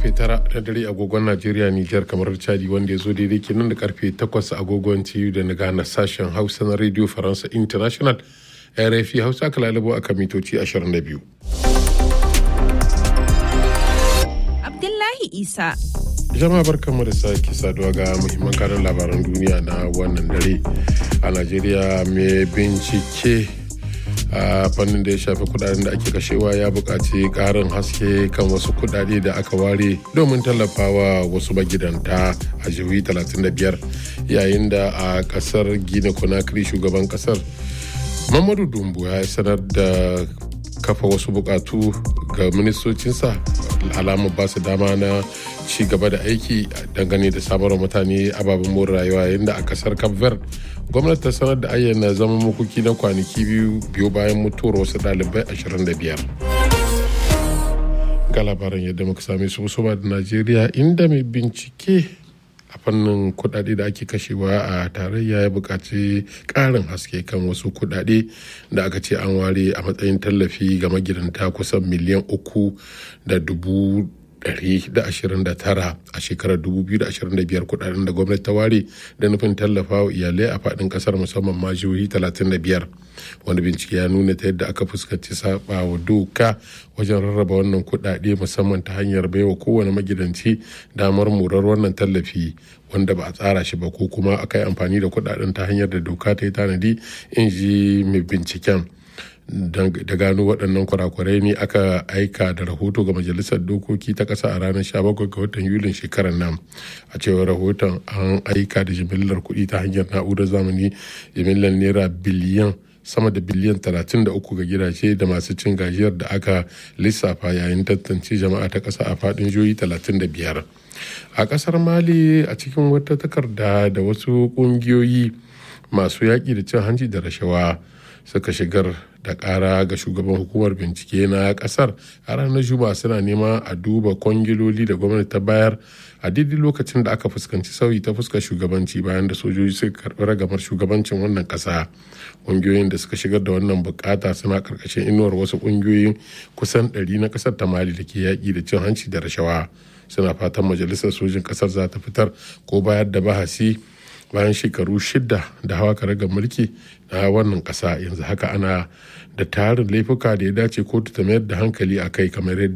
karfe tara na dare agogon najeriya nijar kamar chadi wanda ya zo daidai kenan da karfe takwas agogon tiyu da na gana sashen hausa na radio faransa international rfi hausa aka lalabo a kan mitoci 22 abdullahi isa jama'a barkanmu da sake saduwa ga muhimman karin labaran duniya na wannan dare a najeriya mai bincike a fannin da ya shafi kudaden da ake kashewa ya buƙaci ƙarin haske kan wasu kudade da aka ware domin tallafawa wasu magidanta a jihohi 35 yayin da a ƙasar gina conakry shugaban ƙasar mamadu dumbu ya sanar da kafa wasu bukatu ga ministocinsa alamar ba su dama na ci gaba da aiki dangane da samarwa mutane ababen more rayuwa yayin da a kasar cape verde gwamnati ta sanar da ayyana zama makoki na kwanaki biyu biyu bayan mutuwar wasu ɗalibai 25 ga labaran yadda muka same su musamman da najeriya inda mai bincike a fannin kudade da ake kashewa a tarayya ya buƙaci ƙarin haske kan wasu kudade da aka ce an ware a matsayin tallafi ga magidanta kusan miliyan uku da dubu 129 a shekarar 2025 kudaden da gwamnati ta ware da nufin tallafa wa iyalai a fadin kasar musamman ma jihohi 35 wani bincike ya nuna ta yadda aka fuskanci saba wa doka wajen rarraba wannan kudade musamman ta hanyar baiwa kowane magidanci damar murar wannan tallafi wanda ba a tsara shi ba ko kuma aka yi amfani da kudaden ta hanyar da doka ta yi tanadi in ji mai binciken da gano waɗannan kurakurai ne aka aika da rahoto ga majalisar dokoki ta ƙasa a ranar 17 ga watan yulin shekarar nan a cewar rahoton an aika da jimillar kuɗi ta hanyar na'urar zamani jimillar naira biliyan sama da biliyan 33 ga gidaje da masu cin gajiyar da aka lissafa yayin tantance jama'a ta ƙasa a faɗin jihohi 35 a ƙasar mali a cikin wata takarda da wasu ƙungiyoyi masu yaƙi da cin hanci da rashawa suka shigar da kara ga shugaban hukumar bincike na kasar a ranar juma'a suna nema a duba kwangiloli da gwamnati ta bayar a daidai lokacin da aka fuskanci sauyi ta fuskar shugabanci bayan da sojoji suka karbi ragamar shugabancin wannan kasa ƙungiyoyin da suka shigar da wannan bukata suna karkashin inuwar wasu ƙungiyoyin kusan 100 na kasar ta mali da ke yaƙi da cin hanci da rashawa suna fatan majalisar sojin kasar za ta fitar ko bayar da bahasi bayan shekaru shida da hawa karagar mulki na wannan kasa yanzu haka ana da tarin laifuka da ya dace kotu ta mayar da hankali a kai kamar